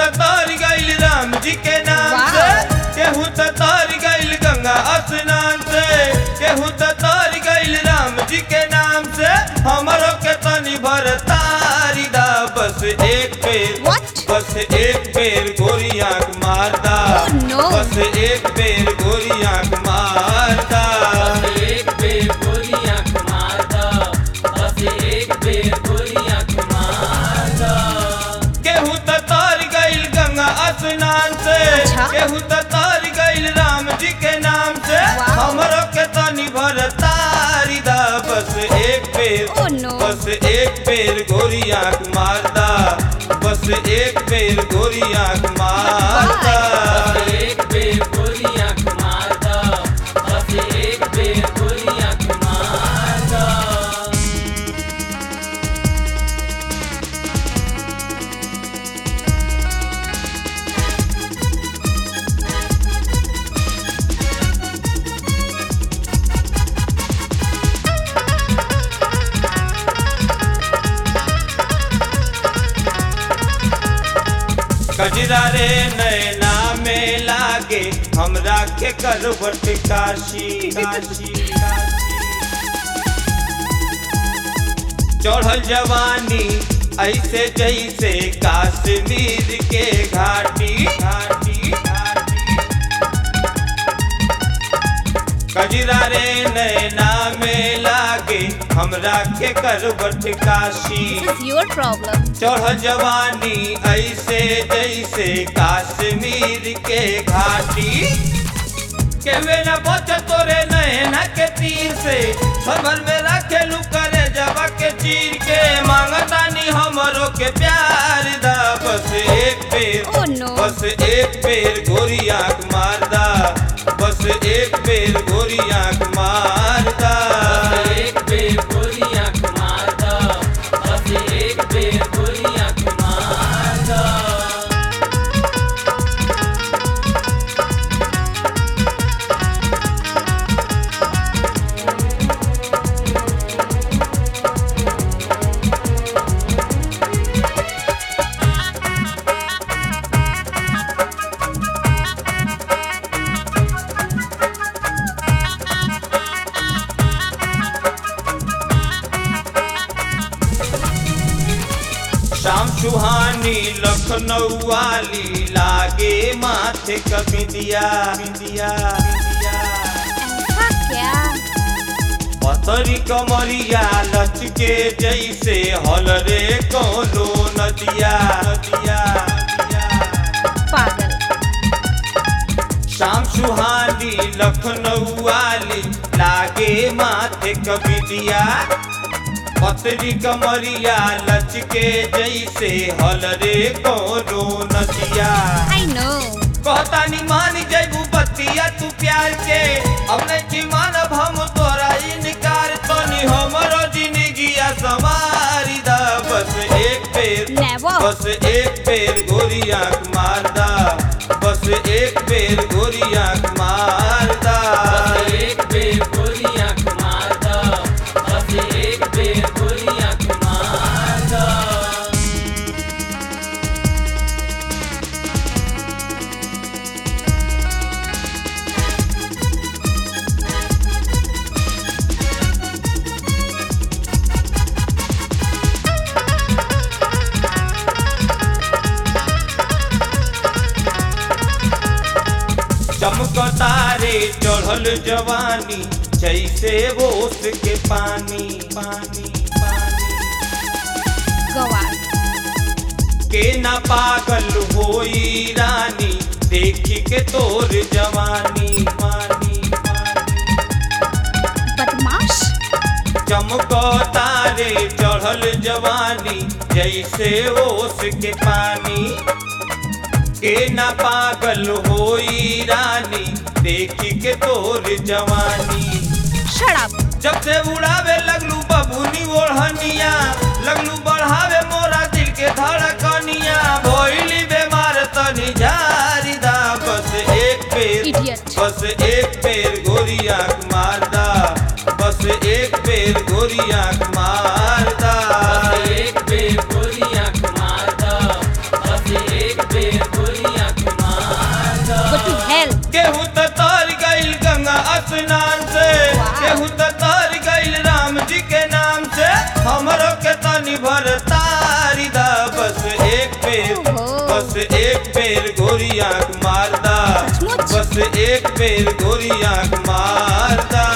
त तर गइल राम जी के नाम से वाह। केहू त तर गइल गंगा स्नान से केहू त तर गइल राम जी के नाम से हमरो के तनी भर तारी दा बस एक पेर What? बस एक पेर गोरी आंख मारदा Oh, no. बस एक पेर गोरी आंख मारदा एक बेर गोरी आंख मारदा बस एक बेर गोरी आंख मारदा केहू त तर गइल गंगा स्नान से अच्छा। केहू त तर गइल राम जी के नाम से वाह। हमरो के तनी भर तारी दा बस एक पेर Oh, no. बस एक पेर गोरी आंख मारदा बस एक पेर गोरी आंख मारदा एक बेर गोरी आंख मारदा बस एक बेर गोरी आंख मारदा कजरा रे नैना में लागे हमरा के करवट काशी काशी काशी चढ़ल जवानी ऐसे जैसे काश्मीर के घाटी घाटी घाटी कजरा रे नैना में लागे हमरा के करवट Kashi This is your problem. चढ़ जवानी ऐसे जैसे काश्मीर के घाटी केवे न बच तोरे नैना के तीर से सबर में रखेलू करे जवा के चीर के मांगतानी हमरो के प्यार दा बस एक पेर Oh, no. बस एक पेर गोरी आंख मारदा बस एक पेर गोरी आंख मारदा एक बेर गोरी आंख मारदा बस एक बेर गोरी आंख मारदा शाम सुहानी लखनऊ वाली लागे माथे कबिंदिया बिंदिया बिंदिया ऐसा क्या पतरी कमरिया लचके जैसे हल रे कोनो नदिया नदिया नदिया। पागल शाम सुहानी लखनऊ वाली लागे माथे कबिंदिया पतरी कमरिया लचके जैसे हल रे कोनो नदिया आई नो कहता नी मान जैबू बतिया तू प्यार के अब नहीं मानब हम तोरा इनकार तनी हमरो जिंदगिया सवारी दा बस एक पेर Never. बस एक पेर गोरी आंख मारदा बस एक पेर गोरी आंख मारदा बस एक बेर गोरी आंख मारदा बस एक बेर गोरी आंख मारदा चमकता रे चढ़ल जवानी जैसे बोस के पानी पानी पानी गवार के ना पागल होई रानी देखी के तोर जवानी मानी मानी बदमाश चमको तारे चढ़ल जवानी जैसे ओस के पानी के ना पागल होई रानी देखी के तोर जवानी शराब जब से उड़ावे लगलू बबूनी ओढ़निया लगलू बढ़ावे मोरा दिल के धड़कनिया भोइली बेमार तनी झारी दा बस एक पेर Idiot. बस एक पेर गोरी आंख मारदा बस एक पेर गोरी आंख मारदा बस एक बेर गोरी आंख मारदा बस एक बेर बस एक बेर गोरी आंख मारदा